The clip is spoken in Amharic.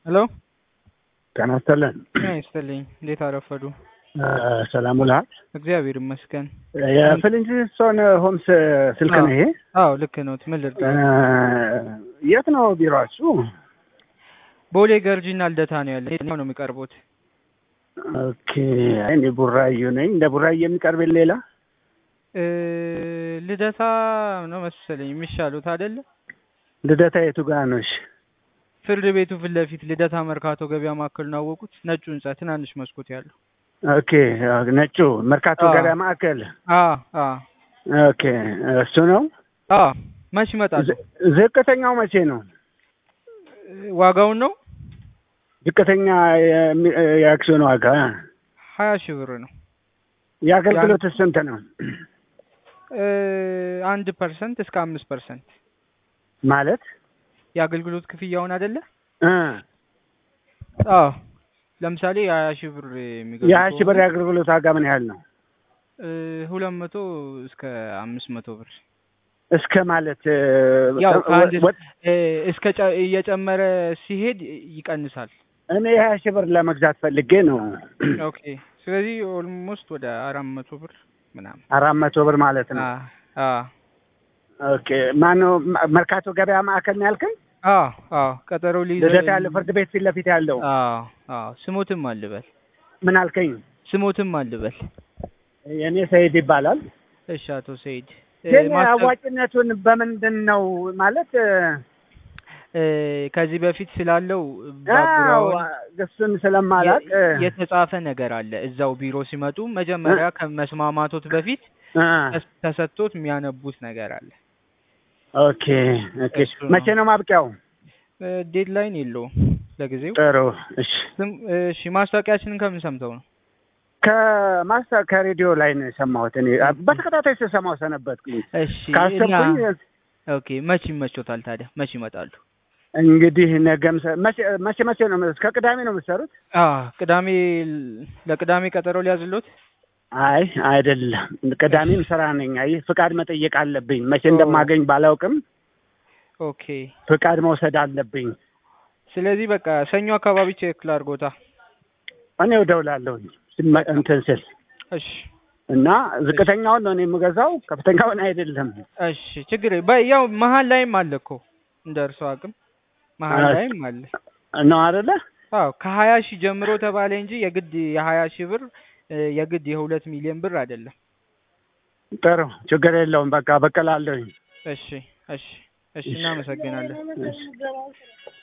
ሄሎ ጤና ይስጥልን። ጤና ይስጥልኝ። እንዴት አረፈዱ? ሰላም ውልሃል? እግዚአብሔር ይመስገን። የፍሊንትስቶን ሆምስ ስልክ ነው ይሄ? አዎ ልክ ነው። ምን ልርዳ? የት ነው ቢሮአችሁ? ቦሌ ገርጂና ልደታ ነው ያለ። የትኛው ነው የሚቀርቡት? ኦኬ እኔ ቡራዩ ነኝ። እንደ ቡራዩ የሚቀርብ ሌላ እ ልደታ ነው መሰለኝ የሚሻሉት አይደለ? ልደታ የቱ ጋር ነው? እሺ ፍርድ ቤቱ ፊት ለፊት ልደታ መርካቶ ገበያ ማዕከል ነው አወቁት? ነጩ ህንጻ ትናንሽ መስኮት ያለው። ኦኬ ነጩ መርካቶ አዎ። ገበያ ማዕከል። አ አ ኦኬ እሱ ነው። አ መች ይመጣሉ? ዝ- ዝቅተኛው መቼ ነው? ዋጋውን ነው ዝቅተኛ የሚ- የአክሲዮን ዋጋ ሀያ ሺህ ብር ነው። የአገልግሎት ስንት ነው? እ አንድ ፐርሰንት እስከ አምስት ፐርሰንት ማለት የአገልግሎት ክፍያውን አይደለ? እ አዎ ለምሳሌ የሀያ ሺህ ብር የሚገዙ የሀያ ሺህ ብር ከሆነ የአገልግሎት ዋጋ ምን ያህል ነው? እ ሁለት መቶ እስከ አምስት መቶ ብር እስከ ማለት እ፣ ያው ከአንድ ወ- እ እስከ ጨ- እየጨመረ ሲሄድ ይቀንሳል። እኔ የሀያ ሺህ ብር ለመግዛት ፈልጌ ነው። ኦኬ ስለዚህ ኦልሞስት ወደ አራት መቶ ብር ምናምን አራት መቶ ብር ማለት ነው። አ አ ኦኬ ማነው መ- መርካቶ ገበያ ማዕከል ነው ያልከኝ? አ አ ቀጠሮ ሊይዘ ልደታ ያለው ፍርድ ቤት ፊት ለፊት ያለው አ አ ስሞትም አልበል ምን አልከኝ? ስሞትም አልበል። የእኔ ሰይድ ይባላል። እሺ አቶ ሰይድ እ ግን ማስተ- አዋጭነቱን በምንድን ነው ማለት እ፣ እ ከዚህ በፊት ስላለው አዎ ባክግራውንድ እሱን ስለማላቅ እ፣ የ- የተጻፈ ነገር አለ። እዛው ቢሮ ሲመጡ መጀመሪያ ከመስማማቶት በፊት እ፣ ተስ- ተሰጥቶት የሚያነቡት ነገር አለ። ኦኬ ኦኬ። እሱ ነው። መቼ ነው ማብቂያው? ዴድላይን የለውም ለጊዜው። ጥሩ እሺ። ስም- እሺ ማስታወቂያችንን ከምን ሰምተው ነው? ከማስታ ከሬዲዮ ላይ ነው የሰማሁት። እኔ በተከታታይ ስሰማው ሰነበትኩኝ። እሺ ካሰብኩኝ እና ኦኬ መች ይመቾታል ታዲያ? መች ይመጣሉ? እንግዲህ ነገም ሰ- መቼ መቼ መቼ ነው እስከ ቅዳሜ ነው የምትሰሩት? አ ቅዳሜ ለቅዳሜ ቀጠሮ ሊያዝሎት? አይ አይደለም፣ ቅዳሜም ስራ ነኝ። አይ ፍቃድ መጠየቅ አለብኝ። መቼ ኦ። እንደማገኝ ባላውቅም ኦኬ ፍቃድ መውሰድ አለብኝ። ስለዚህ በቃ ሰኞ አካባቢ ቼክ ላድርጎታ። እኔ እደውላለሁኝ ስመ- እንትን ስል እሺ እና ዝቅተኛውን ነው እኔ የምገዛው፣ ከፍተኛውን አይደለም። እሺ ችግር የለም። በ- ያው መሀል ላይም አለ እኮ እንደ እርሶ አቅም መሀል አ- ላይም አለ። ነው አይደለ? አዎ ከሀያ ሺህ ጀምሮ ተባለ እንጂ የግድ የሀያ ሺህ ብር እ፣ የግድ የሁለት ሚሊዮን ብር አይደለም። ጥሩ ችግር የለውም። በቃ በቀላለሁኝ። እሺ እሺ እሺ እናመሰግናለን። እሺ።